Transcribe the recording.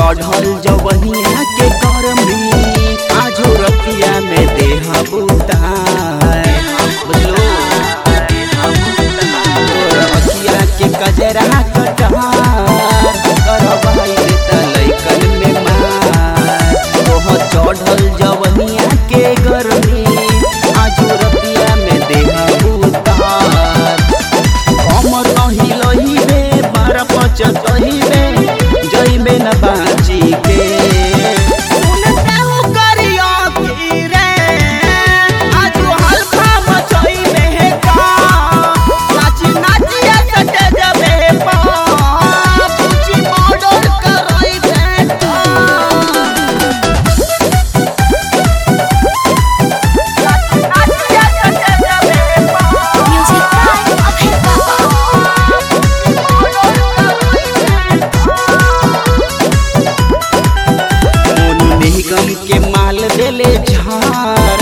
चढ़ल जवनिया के करमी आजो रतिया में देह बुतार बुझलो तोर अखिया के कजरा कटार करवाई देता लइकन में मार ओह चढ़ल जवनिया के गर्मी आजो रतिया में देह बुतार हमर नहीं लहिबे बार पचतहिबे जइबे न बाची के सुनते हो करिया की रे आजू हल्का मचइबे का नाची नाची सटे जबे पा पूछी मर्डर करइबे का Music by Abhay Baba. Monu निगम के माल देले झाड़